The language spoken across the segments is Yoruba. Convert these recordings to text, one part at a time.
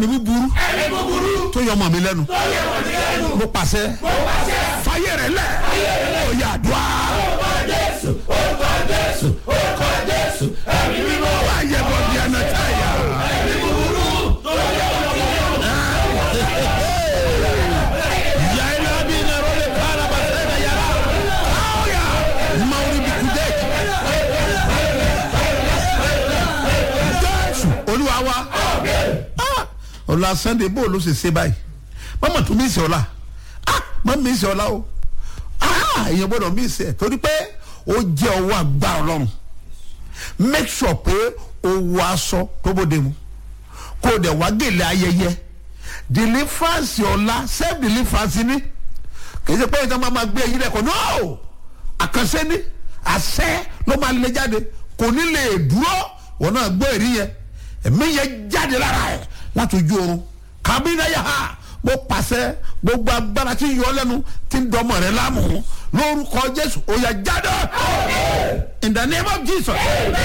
ẹ̀mí búburú tó yọ ọmọ mi lẹ́nu mo pàṣẹ fàyè rẹ̀ lẹ̀ ó yà dùá. wáyé bọ̀ bí ẹnà táyà. Yaila bi na role kala basena yara. Kauya. Mauri bikudeki. Jésù olúwa wa. Ah, ọ̀la sunday bó ló ṣe ṣe báyìí mọ́mọ́ tún mí ìsẹ̀ ọ̀la mọ́ mí ìsẹ̀ ọ̀la o Ah, èèyàn gbọ́dọ̀ mí ìsẹ̀ torí pé ó jẹ́ ọwọ́ àgbà ọlọ́run make sure pé o wọ aṣọ tó bóde mu kó o dẹ̀ wá gèlè ayẹyẹ deliverance ọ̀la self deliverance ni kì í ṣe pé ìtàn máa ma gbé ẹyin lẹ́kọ̀ọ́ no àkànṣe ni àṣẹ ló máa lè jáde kò ní lè dúró wọn náà gbọ́ èrí yẹn ẹ̀mí yẹn jáde lára ẹ̀ láti ojú oorun kàbínà yà á mo pàṣẹ gbogbo agbára tí ń yọ lẹ́nu tí ń dọmọ rẹ láàmú lórúkọ jésù ó yá jáde in the name of jesus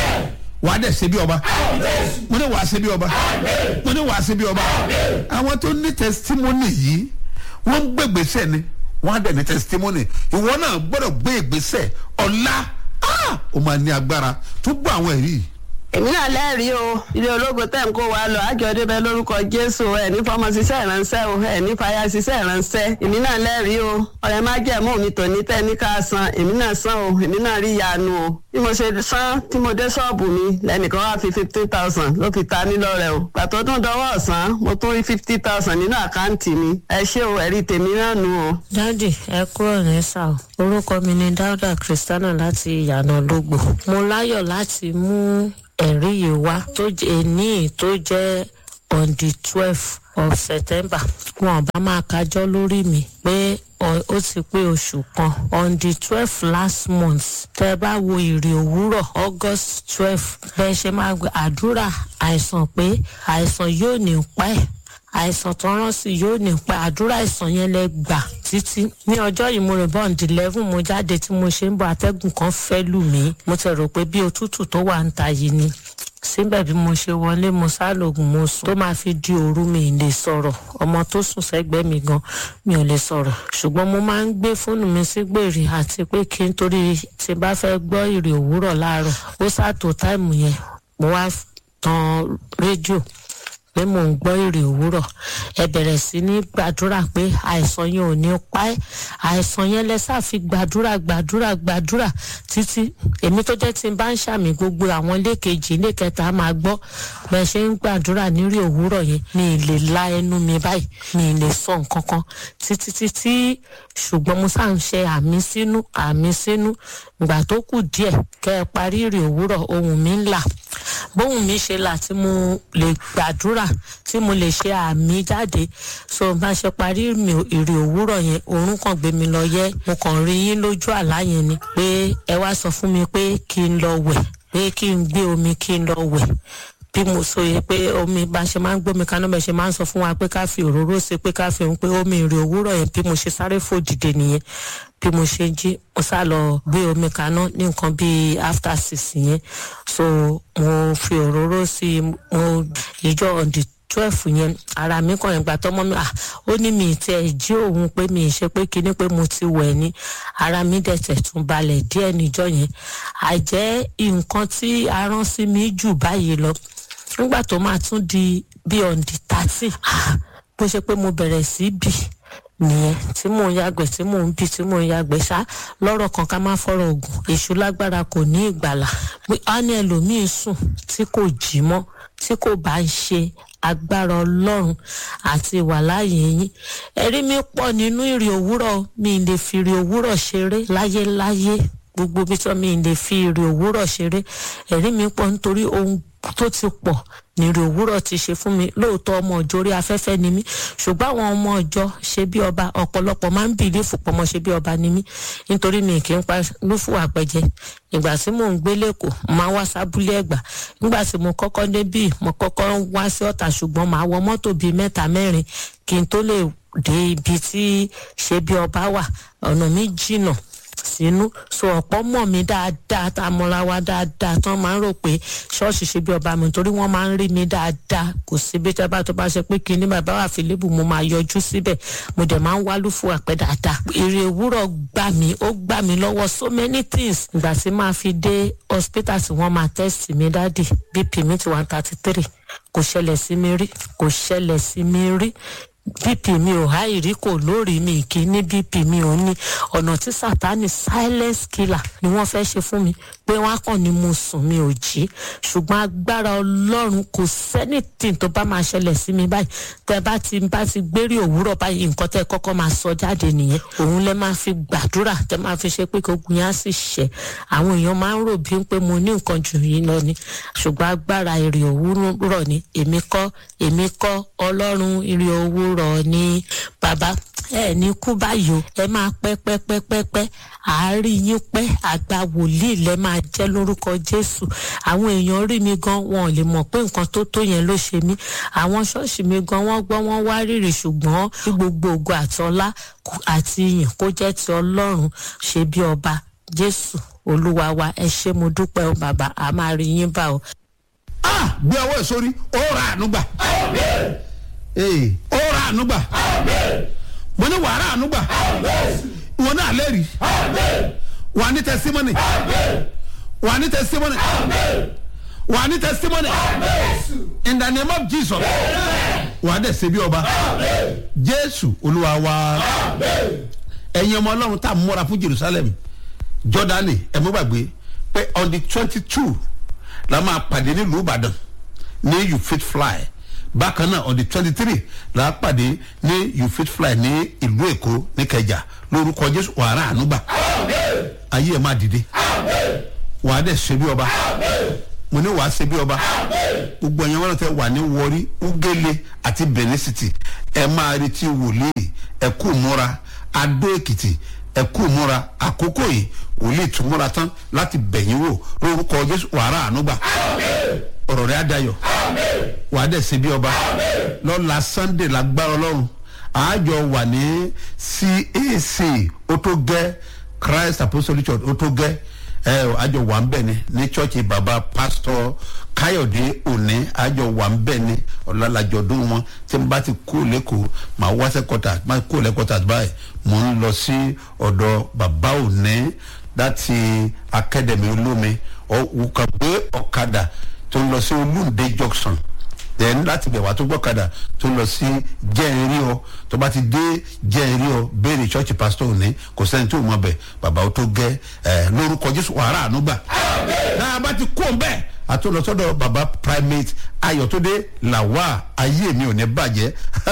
wà á dẹ̀ ṣe bí ọba mo ní wà á ṣe bí ọba mo ní wà á ṣe bí ọba àwọn tó ní testimony yìí wọ́n ń gbé ìgbésẹ̀ ni wọ́n á dẹ̀ ní testimony ìwọ náà gbọ́dọ̀ gbé ìgbésẹ̀ ọ̀la ah, ó máa ní agbára tó gbọ́ àwọn ẹ̀rí yìí èmi náà lẹ́rìí o ilé ológo tẹ̀ ń kó wa lọ àjọ débẹ̀ lórúkọ jésù ẹ̀ ní fọmọ ṣiṣẹ́ ìránṣẹ́ o ẹ̀ ní fàyà ṣiṣẹ́ ìránṣẹ́ èmi náà lẹ́rìí o ọ̀rẹ́ má jẹ́ mú mi tòní tẹ́ ní ká san èmi náà san o èmi náà rí ìyanu o bí mo ṣe san tí mo dé ṣọ́ọ̀bù mi lẹ́nìkan wá fi fifteen thousand ló fi ta mí lọ́rẹ̀ o pàtó tún dọwọ́ ọ̀sán mo tún rí fifty thousand nínú àkáǹtì mi ẹ ṣé o ẹ̀rí tèmi náà nù o. dádì ẹ kúrò ní sà o orúkọ mi ni dáúdà kristiana láti ìyànà lógbò mo láyọ̀ láti mú ẹ̀rí yìí wá tó jẹ́ ní tó jẹ́ on the twelve of september wọn bá máa kájọ́ lórí mi pé ọ- ó ti pé oṣù kan on the twelve last month tẹ bá wo ìrì òwúrọ̀ august twelve bẹ́ẹ̀ ṣe máa gba àdúrà àìsàn pé àìsàn yóò ní pa ẹ̀ àìsàn tó rán sí yóò ní pa àdúrà àìsàn yẹn lẹ gbà títí ní ọjọ́ yìí mo rìn bọ́ǹdì eleven mo jáde tí mo ṣe ń bọ̀ atẹ́gùn kan fẹ́ lù mí mo ti rò pé bí òtútù tó wà ń ta yìí ni síbẹ̀ bí mo ṣe wọlé mo sálògùn mo sùn tó máa fi di òru mi ì lè sọ̀rọ̀ ọmọ tó sùn sẹ́gbẹ́ mi gan mi ò lè sọ̀rọ̀ ṣùgbọ́n mo máa ń gbé fóònù mi sí gbèrè àti pé kí n torí tí n bá fẹ́ gbọ́ ìrì òwúrọ̀ láàárọ̀ ó sàtò táìmù yẹn mo wá tan rédíò pé mò ń gbọ́ èrè òwúrọ̀ ẹ bẹ̀rẹ̀ sí ní gbàdúrà pé àìsàn yẹn ò ní pa ẹ́ àìsàn yẹn lẹ́sà fi gbàdúrà gbàdúrà gbàdúrà títí èmi tó jẹ́ tí n bá ń ṣàmì gbogbo àwọn ilé kejì ilé kẹta á máa gbọ́ bẹ́ẹ̀ ṣe ń gbàdúrà nírì òwúrọ̀ yẹn mi ì lè la ẹnu mi báyìí mi ì lè sọ nǹkan kan títí títí ṣùgbọ́n mo sáà ń ṣe àmì sínú àmì sínú ìgbà tó kù díẹ̀ kẹ́ ẹ parí ìrì òwúrọ̀ ohùn mi ń là bóun mi ṣe là tí mo lè gbàdúrà tí mo lè ṣe àmì jáde so bá ṣe parí ìrìn- ìrì òwúrọ̀ yẹn oorun kan gbé mi lọ yẹ mo kàn rí yín lójú àlá yẹn ni pé ẹ wá sọ fún mi pé kí n lọ wẹ̀ pé kí n gbé omi kí n lọ wẹ̀ bí mo sọ yẹ pé omi bá ṣe máa ń gbómi kaná bẹ́ẹ̀ ṣe máa ń sọ fún wa pé ká fi òróró sí pé ká fi òun pé omi ìrì òwúrọ̀ yẹn bí mo ṣe sáré fò dìde nìyẹn bí mo ṣe jí mo sá lọ gbé omi kaná ní nǹkan bíi after six yẹn so mo fi òróró sí i mo ìjọ on the twelve yẹn ara mi kàn ìgbà tọmọ mi ah ó ní mi ti ẹ̀ jí òun pé mi ì ṣe pé kinní pé mo ti wẹ̀ ni ara mi dẹ̀ tẹ̀ tún balẹ̀ díẹ̀ níjọ́ yẹn àjẹ́ nǹkan tí a rán sí mi jù báyìí lọ nígbà tó máa tún di bí on the thirty bó ṣe pé mo bẹ̀rẹ̀ sí bì nìyẹn tí mò ń yàgbẹ́ tí mò ń bì tí mò ń yàgbẹ́ ṣá lọ́rọ̀ kan ká má fọ́rọ̀ oògùn èṣù lágbára kò ní ìgbàlà pé á ní ẹlòmíín sùn tí kò jí mọ́ tí kò bá ń ṣe agbára ọlọ́run àti ìwàláàyè yín ẹ̀rí mi pọ̀ nínú ìrì òwúrọ̀ mi lè fi ìrì òwúrọ̀ ṣeré láyéláyé gbogbo bí tí mi lè fi ìrì òwúrọ̀ ṣeré ẹ̀rí mi pọ̀ nítorí ohun tó ti pọ̀ nírì òwúrọ̀ ti ṣe fún mi lóòótọ́ ọmọ ọjọ́ orí afẹ́fẹ́ ni mí ṣùgbọ́n àwọn ọmọ ọjọ́ ṣe bí ọba ọ̀pọ̀lọpọ̀ máa ń bìlí fòpọ̀mọ́ ṣe bí ọba ni mí nítorí mi kì í pa lúfù àpẹjẹ ìgbà tí mò ń gbé lẹ́kọ̀ọ́ máa wá sábúlé ẹ̀gbà nígbà tí mo kọ́kọ́ débì mo kọ́kọ́ wá sí ọ̀tà ṣùgbọ́n màá wọ mọ́tò bíi mẹ́ta mẹ́rin kí n tó lè dé ibi tí ṣe bí ọba wà ọ̀nà mi jìnnà sínú so ọ̀pọ̀ mọ̀ mí dáadáa tá a mọra wa dáadáa tán máa ń rò pé ṣọ́ọ̀ṣì ṣe bí ọba mi torí wọ́n máa ń rí mi dáadáa kò sí bí tẹ́bá tó bá ṣe pé kí ní bàbá wà fìlíbù mo máa yọjú síbẹ̀ mo dẹ̀ máa ń wálú fún àpẹ́ dáadáa èrè òwúrọ̀ gbà mí ó gbà mí lọ́wọ́ so many things ìgbà tí máa fi dé hospital tí wọ́n máa test mi dáàdì bp mi ti one thirty three kò ṣẹlẹ̀ sí mi rí kò ṣẹlẹ̀ sí mi rí bp mi ò háì rí kò lórí mi kì í ní bp mi ò ní ọ̀nà tí sátani silence killer ni wọ́n fẹ́ ṣe fún mi pé wọ́n á kàn ní mo sùn mi ò jí ṣùgbọ́n agbára ọlọ́run kò sẹ́nìtì tó bá máa ṣẹlẹ̀ sí mi báyìí tẹ bá ti bá ti gbérí òwúrọ̀ báyìí nǹkan tẹ kọ́kọ́ máa sọ jáde nìyẹn òun lẹ máa fi gbàdúrà tẹ máa fi ṣe pé ogun yẹn á sì ṣẹ àwọn èèyàn máa ń rò bí pé mo ní nǹkan jù yín lọ ni ṣùgbọ́n agbára èrè òwúrọ̀ ni èmi kọ́ èmi kọ́ ọlọ́run èrè òwúrọ̀ ni bàbá ẹ ní kú báyìí o ẹ máa pẹ́ pẹ́ pẹ́ pẹ́ pẹ́ àárín yín pẹ́ àgbà wòlíì lẹ máa jẹ́ lórúkọ jésù àwọn èèyàn rí mi gan wọn ò lè mọ̀ pé nǹkan tó tó yẹn ló ṣe mí àwọn ṣọ́ọ̀ṣì mi gan wọ́n gbọ́ wọ́n wá rírì ṣùgbọ́n kí gbogbo ògo àtọlá àti ìyìn kó jẹ́ ti ọlọ́run ṣe bí ọba jésù olúwa wa ẹ ṣé mo dúpẹ́ o bàbá a máa rí yín bá o. ah gbé ọwọ́ ẹ̀ sórí ó ra àánú gbà ee ó ra àánú gbà mo ní wàá ra àánú gbà wọn náà lẹ́rìí wà ní testimony wà ní testimony wà ní testimony in the name of jesus wà á dẹ̀ ṣe bí ọba jésù olúwa wa ẹ̀yin ọmọ ọlọ́run tá a múra fún jerusalem jordani ẹ mú gbàgbé pé on the twenty two la máa pàdé nílùú ìbàdàn ní you fit fly bákan náà on the twenty three la pàdé ní you fit fly ní ìlú èkó ní kẹjà lórúkọ jésù wàrà ànúgbà ayé ẹ máa dìde wàá dẹ̀ ṣe bí ọba mo ní wàá ṣe bí ọba gbogbo ẹ̀yàn wọn tẹ wà ní wọrí ugele àti benin city ẹ máa retí wòlíì ẹ kú múra adó èkìtì ẹ kú múra àkókò yìí wòlíì tún múra tán láti bẹ̀yìn wò lórúkọ jésù wàrà ànúgbà ọ̀rọ̀ rẹ̀ á dayọ̀ wàá dẹ̀ ṣe bí ọba lọ́la sunday lágbára ọlọ́run àájọ wà ní cac ó tó gẹ́ christ apostolic church ó tó gẹ́ ẹ àjọ wà ń bẹ̀ ni ní chọ́ọ̀chì bàbá pásítọ̀ káyọ̀dé òní àjọ wà ń bẹ̀ ni ọ̀làlàjọ̀dún wọn tí n bá ti kó lẹ́kọ̀ọ́ màá wá sẹ́kọ̀tà máa kó lẹ́kọ̀tà báyìí mò ń lọ sí ọ̀dọ̀ bàbá òní láti akademi olómi ọ̀wùkà gbé ọ̀kadà tó ń lọ sí olúndé junction then láti bẹ̀ wá tó gbọ́kadà tó lọ sí jẹ́ẹ̀rí ọ tó bá ti dé jẹ́ẹ̀rí ọ béèrè church pastor òní kò sẹ́ni tó mọ̀ bẹ̀ bàbá ó tó gẹ́ ẹ̀ lórúkọ jésù wàrà ànúgbà. náà bá ti kó bẹ́ẹ̀ àtúntò bàbá primate ayọ̀túndé làwà ayé mi ò ní bàjẹ́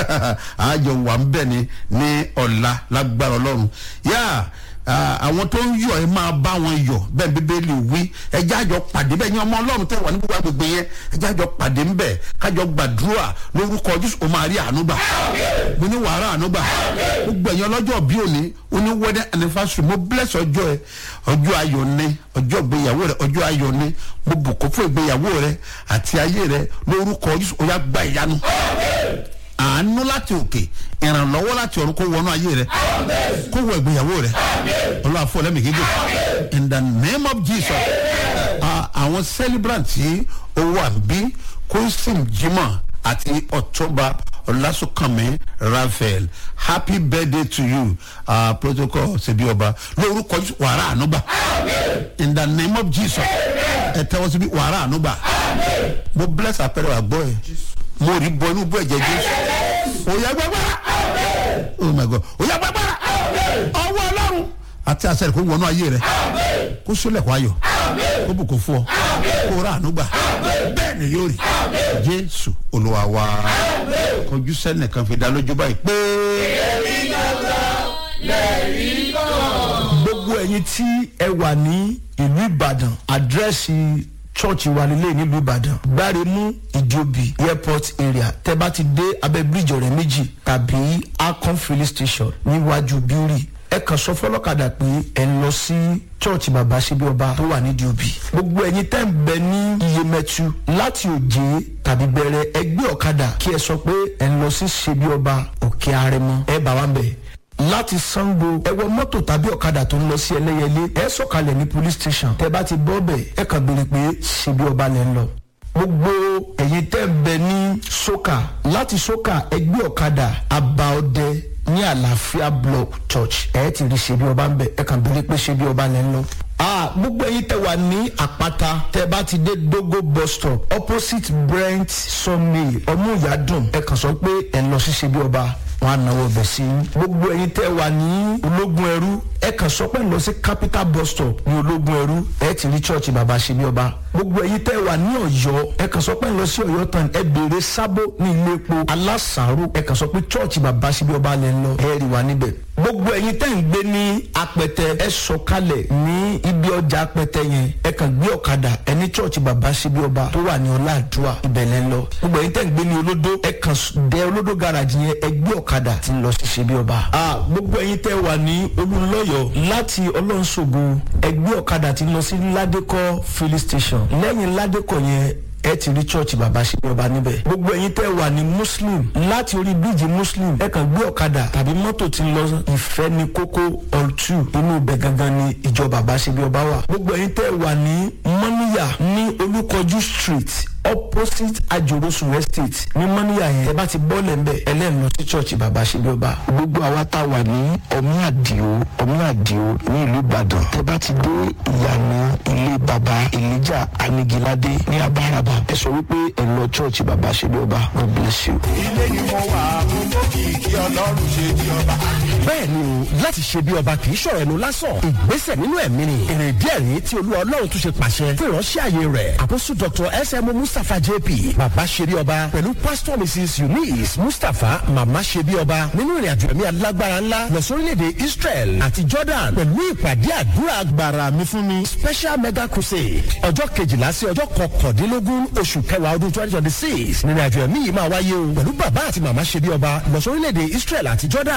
àjọ wà ń bẹ̀ ni ní ọ̀la lágbára ọlọ́run yáà àwọn tó ń yọ ẹ máa bá wọn yọ bẹ́ẹ̀ bíbélì wí ẹjẹ́ àjọ pàdé bẹ́ẹ̀ ni ọmọ ọlọ́run tẹ̀ wà ní gbogbo agbègbè yẹn ẹjẹ́ àjọ pàdé ń bẹ̀ kájọ gbàdúrà lórúkọ jésù o máa rí àánú gbà mo ní wàhálà àánú gbà gbogbo ẹ̀yàn ọlọ́jọ́ bí òní oní wedding anniversary mo bless ọjọ́ ẹ ọjọ́ ayọ̀ ni ọjọ́ ìgbéyàwó rẹ ọjọ́ ayọ̀ ni mo bùkún fún ìgbéyàwó rẹ àti ayé rẹ lórúkọ jésù ó yá gba ìyanu àánú láti òkè ìrànlọ́wọ́ láti ọ̀run kó wọnú ayé rẹ kó wọ ìgbéyàwó rẹ ọlọ́wà fún ọlẹ́mì gígùn in the name of jesus àwọn celebrant tí owó àbí kóńsìm jimoh àti ọ̀túnba ọlásùnkànmí raphael happy birthday to you uh, protocol ṣebí ọba lórúkọ wàrà ànúgbà in the name of jesus ẹ tẹ́wọ́ síbi wàrà ànúgbà mo bless àpẹẹrẹ àgbọ̀ ẹ̀ mo rí bọ inú bọ ẹ̀jẹ̀ jésù òyà gbàgbára oh my god òyà gbàgbára ọwọ́ ọlọ́run àti àṣẹ rẹ̀ kó wọnú ayé rẹ̀ kó sólẹ̀ kó ayọ̀ kó bùkún fún ọ kó rà ànúgbà bẹ́ẹ̀ ni yóò rí jésù olúwa wa kọjú sẹ́nìkan fi dá lójú báyìí pé. èrí gbàgbà lẹ́rí kan. gbogbo ẹ̀yin tí ẹ wà ní ìlú ìbàdàn àdírẹ́sì church wa nílé nílùú ìbàdàn gbáremú ìjòbí airport area tẹ bá ti dé abẹ bíríjì ọrẹ méjì tàbí akon filling station níwájú bíórì ẹ kàn sọ fọlọ́kadà pé ẹ ń lọ sí church bàbá síbi ọba tó wà nídìí òbí gbogbo ẹ̀yin tẹ́ ń bẹ ní iyemẹtu láti òjé tàbí bẹ̀rẹ̀ ẹgbẹ́ ọ̀kadà kí ẹ sọ pé ẹ ń lọ sí síbi ọba òkè arẹmọ ẹ bá wa ń bẹ̀ láti sango ẹ wọ mọ́tò tàbí ọ̀kadà tó ń lọ sí ẹlẹ́yẹlé ẹ sọ̀kalẹ̀ ní police station tẹ bá ti bọ́ bẹ̀ ẹ kàn béèrè pé ṣe bí ọba lẹ́ ń lọ gbogbo ẹ̀yin tẹ́ ń bẹ ní soka láti soka ẹgbẹ́ ọ̀kadà abaọdẹ ní àlàáfíà block church ẹ ti rí ṣe bí ọba ń bẹ ẹ kàn béèrè pé ṣe bí ọba lẹ́ ń lọ ah gbogbo ẹyin tẹ wà ní àpáta tẹ bá ti dé dogo bus stop opposite brent sunmay ọmúyàdùn ẹ kàn sọ pé ẹ lọ sí ṣe bí ọba wọn á náwó ọbẹ sí i gbogbo ẹyin tẹ wà ní ológun ẹrú ẹ kàn sọ pé ẹ lọ sí capital bus stop ní ológun ẹrú ẹ ti rí church bàbá ṣe bí ọba gbogbo ẹyin tẹ wà ní ọyọ ẹ kàn sọ pé ẹ lọ sí ọyọ tán ẹ béèrè sábó ní ilé epo alásàárò ẹ kàn sọ pé church bàbá ṣe bí ọba lẹ ń lọ ẹ rí wa níbẹ̀ gbogbo ẹyin tẹ́ ń gbé ní apẹtẹ ẹ sọkalẹ̀ ní ibi ọjà apẹtẹ yẹn ẹ kàn gbé ọ̀kadà ẹ ní church bàbá síbi ọba tó wà ní ọláàdúrà ìbẹ̀lẹ̀ lọ gbogbo ẹyin tẹ́ ń gbé ní olódó ẹ kàn dé olódó garage yẹn ẹ gbé ọ̀kadà tí ń lọ sí síbi ọba. a gbogbo ẹyin tẹ́ wà ní olùlọ́yọ̀ láti ọlọ́nṣogo ẹ gbé ọ̀kadà tí ń lọ sí ládékọ́ filling station lẹ́yìn ládékọ́ yẹn ẹ ti rí chọ́ọ̀chì bàbá ṣe ọba níbẹ̀. gbogbo ẹ̀yin tẹ́ wà ní muslim láti orí bíríìjì muslim ẹ kàn gbé ọ̀kadà tàbí mọ́tò tí ń lọ ìfẹ́ ní kókó all two inú ibẹ̀ gangan ni ìjọ bàbá ṣe bí ọba wà. gbogbo ẹ̀yin tẹ́ wà ní mọ́níyà ní olúkọjú street opposite ajorosun estate ní mọ́níyà yẹn ẹ bá ti bọ́ọ̀lẹ̀ ńbẹ ẹlẹ́nu lọ sí chọ́ọ̀chì bàbá ṣe bí ọba. gbogbo àwa tá a wà ní ọmí àdìo ọmí àdìo ní ìlú ìbàdàn tẹ bá ti dé ìyànà ilé baba elijah anigilade ní abáraba ẹ sọ wípé ẹ lọ church baba ṣe bí ọba god bless you. ilé ni mo wà mo mọ kìkì ọlọ́run ṣe bí ọba. bẹ́ẹ̀ ni o láti ṣe bí ọba kì í ṣọ̀rọ̀ ẹnu lásán ìgbésẹ̀ nínú ẹ̀mí ni èrè díẹ̀ rí tí olúwa ọlọ́run tún ṣe pàṣẹ fún ìránṣẹ́ àyè rẹ̀ àkóso dr sm mustapha jp bàbá ṣe bí ọba pẹ̀lú pastor mrs eunice mustapha màmá ṣe bí ọba nínú ìrìn àjò ẹ̀mí alágbára ńlá lọ sórílẹ̀-èdè israel àti jordan pẹ̀lú ìpàdé àdúrà gbàrà mi fún mi special mega crusade ọjọ́ kejìlá sí ọjọ́ kọkàndínlógún oṣù kẹwàá ọdún twenty twenty six nínú àjò ẹ̀mí yìí máa wáyé o pẹ̀lú bàbá àti màmá ṣe bí ọba lọ sórílẹ̀-èdè israel àti jordan